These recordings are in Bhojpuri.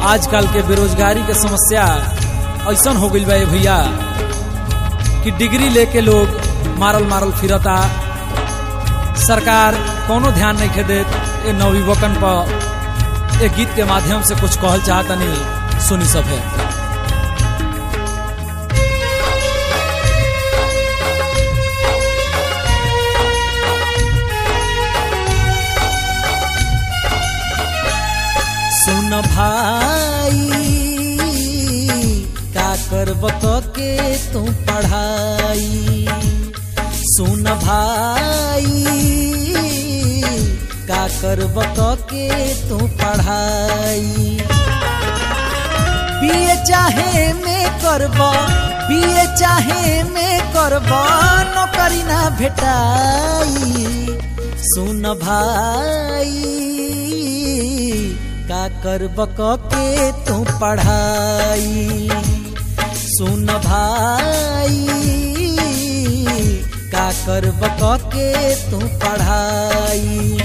आजकल के बेरोजगारी के समस्या ऐसन हो गई बा ये भैया कि डिग्री लेके लोग मारल मारल फिरता सरकार कोनो ध्यान नहीं खे देत ए नवयुवकन पर एक गीत के माध्यम से कुछ कहल चाहतनी सुनी सब है सुन भाई का करब के तू पढ़ाई सुन भाई का करब के तू पढ़ाई बीए चाहे में करब बीए चाहे में करब नौकरी ना भेटाई सुन भाई का करब के तू पढ़ाई सुन भाई का करब के तू पढ़ाई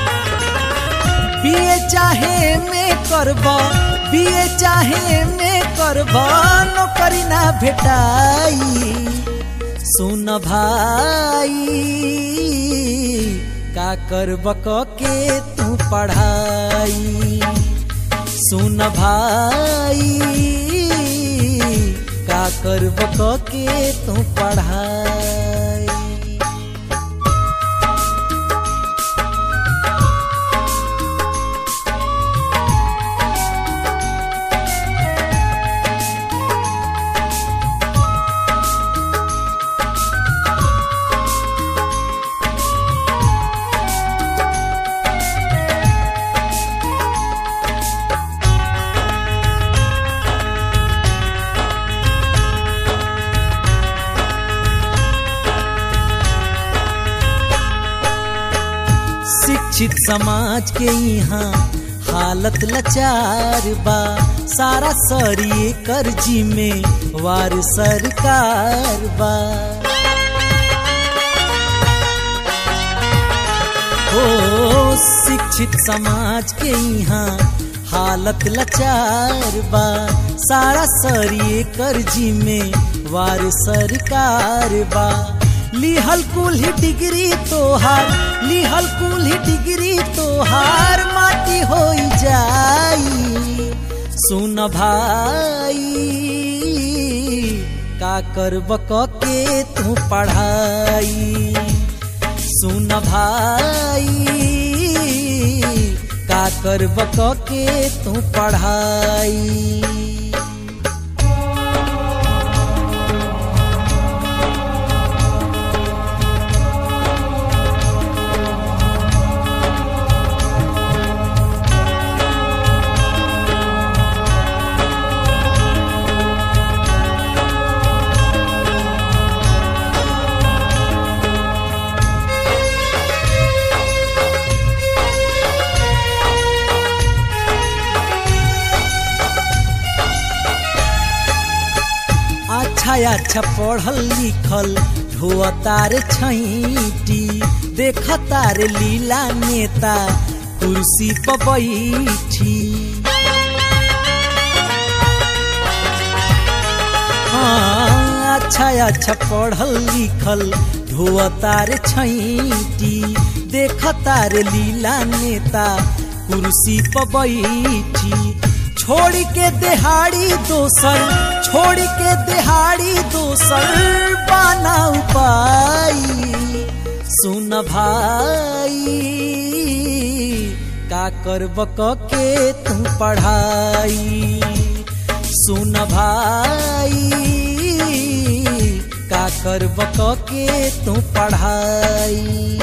बीए चाहे में करब बीए चाहे में करब नौकरी ना भेटाई सुन भाई का करब के तू पढ़ाई सुन भाई का करब के तू पढ़ाई शिक्षित समाज के यहाँ हालत लाचार बा सारा सरिये कर्जी में वार सरकार बा हो शिक्षित समाज के यहाँ हालत लाचार बा सारा सरिये कर्जी में वार सरकार बा लिहल कुल्ही डिग्री तोहार लिहल कुल्ही डिग्री तोहार माटी हो जाई सुन भाई का करब के तू पढ़ाई सुन भाई का करब के तू पढ़ाई अच्छा अच्छा पढ़ल लिखल ढोआ तार छैटी देख तार लीला नेता कुर्सी पर बैठी हाँ अच्छा अच्छा पढ़ल लिखल ढोआ तार छैटी देख तार लीला नेता कुर्सी पर बैठी छोड़ के देहाड़ी दोसर छोड़ के देहाड़ी दोसर बाना उपाई सुन भाई का करब के तू पढ़ाई सुन भाई का करब के तू पढ़ाई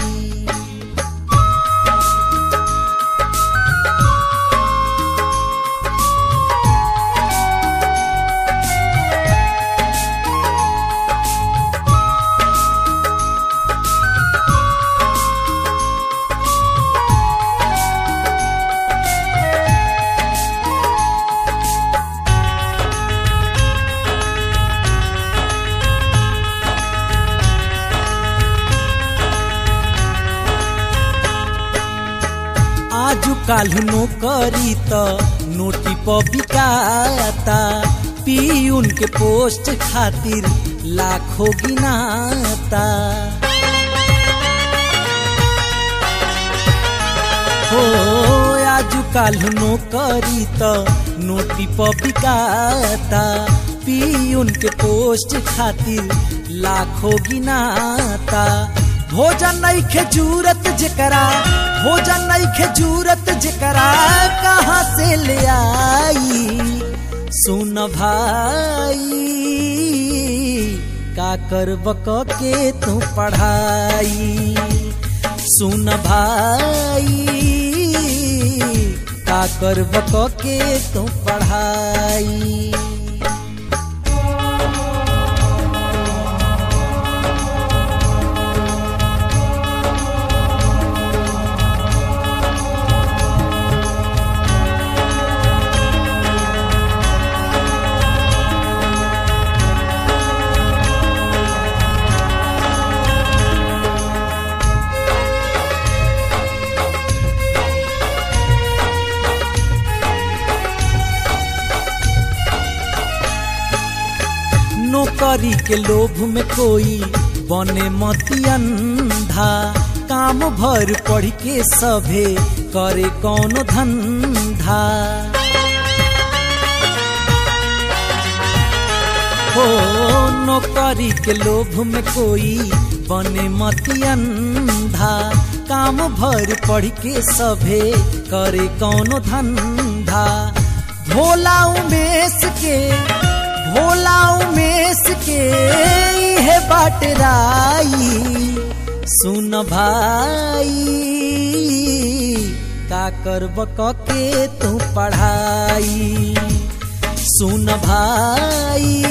आजु काल्ह नौकरी त नोटी पर बिकाता पीयून के पोस्ट खातिर लाखों गिनाता हो आजु काल्ह नौकरी त नोटी पर बिकाता पीयून के पोस्ट खातिर लाखों गिनाता भोजन नहीं खे जूरत जेकरा भोजन नहीं खे जूरत जेकरा कहाँ से ले आई सुन भाई का करब के तू पढ़ाई सुन भाई का करब के तू पढ़ाई नौकरी के लोभ में कोई बने मती अंधा काम भर पढ़ के सभे करे कौन धंधा हो नौकरी के लोभ में कोई बने मती अंधा काम भर पढ़ के सभे करे कौन धंधा भोला उमेश के भोला उमेश के है बाट राई सुन भाई का करब के तू पढ़ाई सुन भाई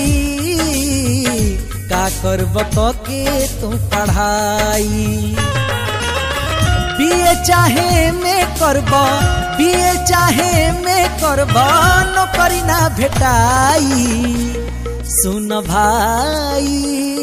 का करब के तू पढ़ाई बीए चाहे में करब बीए चाहे में करब नौकरी ना भेटाई सुन भाई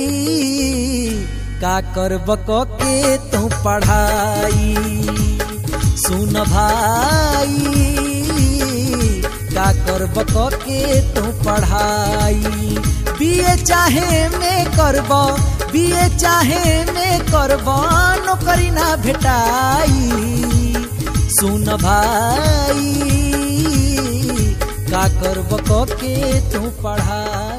का करब के तू पढ़ाई सुन भाई का करब के तू पढ़ाई बीए चाहे में करब बीए चाहे में करब नौकरी ना भेटाई सुन भाई का करब के तू पढ़ाई